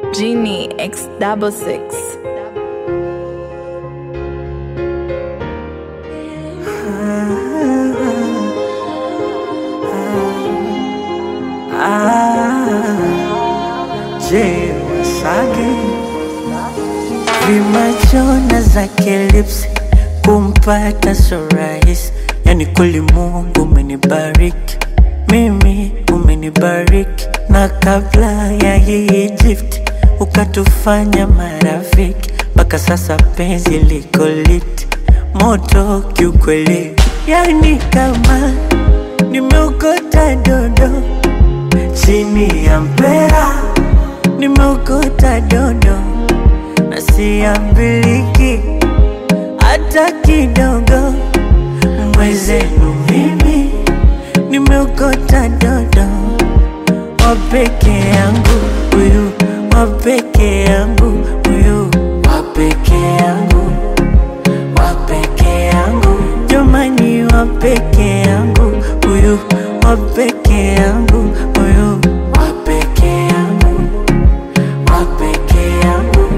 Genie X double six. Je, Wasage vimachona zake lips kumpata so rahisi, yani kweli Mungu umenibariki mimi, umenibariki na kabla ya hii gift ukatufanya marafiki, mpaka sasa penzi liko lit moto kiukweli, yani kama nimeokota dodo chini ya mpera nimeokota dodo na siambiliki hata kidogo. Mwezenu mimi nimeokota dodo wa peke yangu huyu, wa peke yangu huyu, wa peke yangu, wa peke yangu, jamani, wa peke yangu huyu, wa peke yangu huyu, wa peke yangu, wa peke yangu.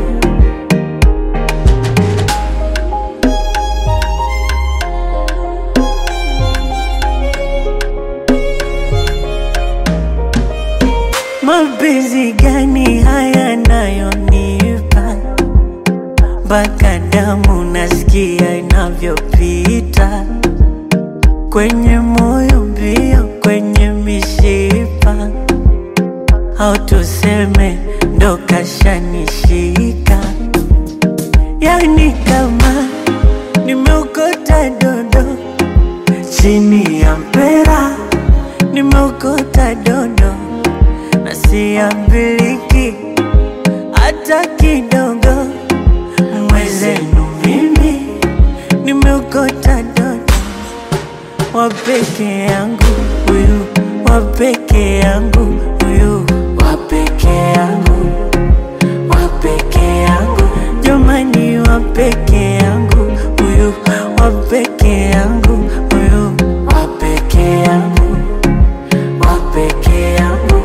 Mapenzi gani haya nayonipa mpaka damu nasikia inavyopita kwenye moyo mbio, kwenye mishipa, au tuseme ndo kashanishika, yani kama nimeokota dodo chini ya mpera, nimeokota dodo na siambiliki hata kidogo. Mwezenu mimi nimeokota dodo wa peke yangu huyu, wa peke yangu huyu, wa peke yangu, wa peke yangu, jamani, wa peke yangu huyu, wa peke yangu huyu, wa peke yangu, wa peke yangu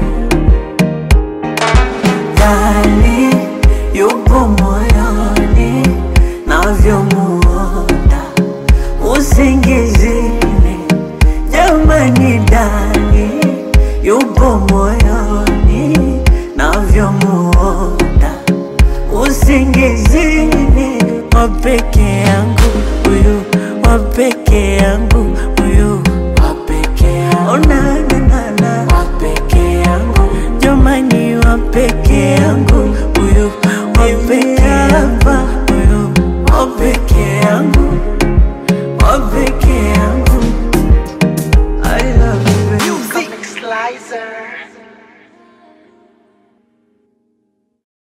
ndani yupo moyoni navyomuona usingizini, jamani, ndani yupo moyoni navyomuona usingizini, wa peke yangu huyu, wa peke yangu huyu, wa peke yangu, oh, na, na, na, na. wa peke yangu, jamani, wa peke yangu huyu, wa peke yangu huyu, wa peke yangu, wa peke yangu. I love you. baby. Comic Slicer.